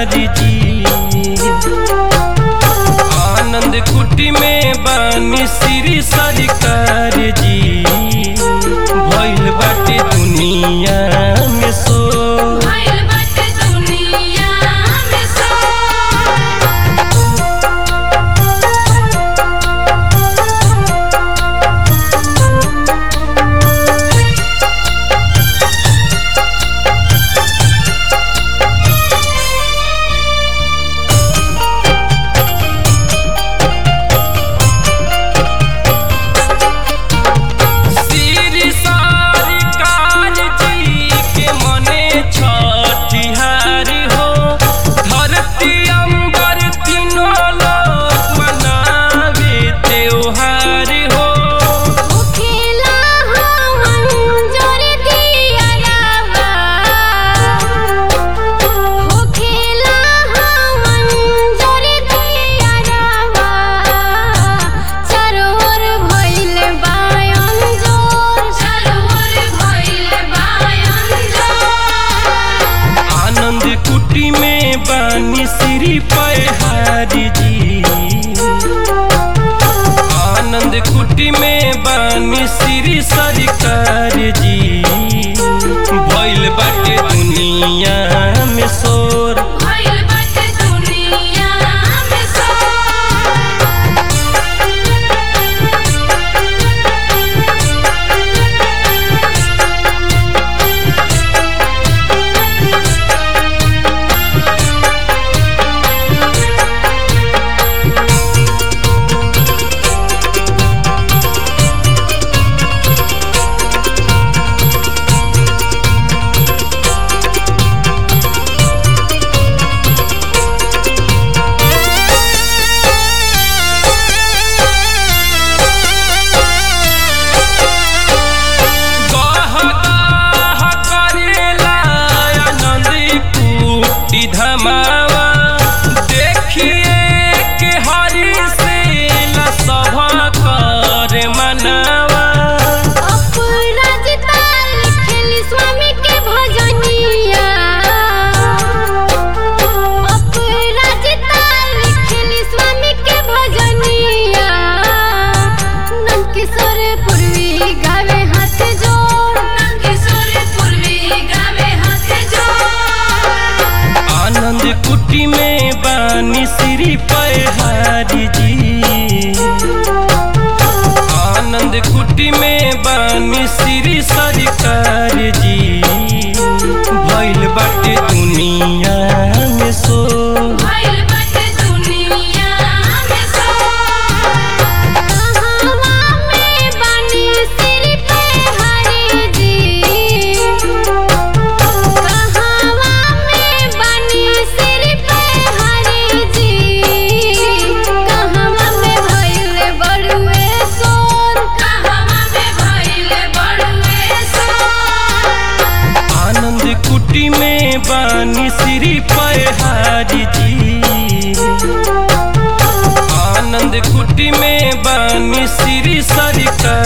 हारी जी आनंद कुटी में बानी श्री सरकार जी भइल बाटे दुनिया में सो भइल बाटे दुनिया में सो श्री सरकार जी के मने छठिहारी हो धरती अंबर तीनों लोक मनावे त्योहार हो खेला हम जोर दिया रावा हो खेला हम जोर दिया रावा चरोर भइल बायन जोर चरोर भइल बायन जोर आनंद कुटी में बानी श्री पहारी जी आनंद कुटी में बानी श्री सरकार जी भइल बाटे दुनिया में शोर भइल बाटे दुनिया में सो गह गह करेला आनंद कुटी धमावा देखिए के हरि से सभा कर मनावा अपराजिता लिखेली स्वामी के भजनिया अपराजिता लिखेली स्वामी के भजनिया नंदकिशोर पूर्वी गावे हाथ जोड़ नंदकिशोर पूर्वी गावे हाथ जोड़ आनंद कुटी में बानी श्री पहारी जी आनंद कुटी में बानी श्री सरकार जी भइल बाटे दुनिया में सो भइल बाटे दुनिया में सो कहवा में बानी सिर पे हरि जी कहवा में बानी सिर पे हरि जी कहवा में भइल बड़ुए सोर कहवा में भइल बड़ुए सोर आनंद कुटी में बानी श्री पहारी जी आनंद कुटी में बानी श्री सरकार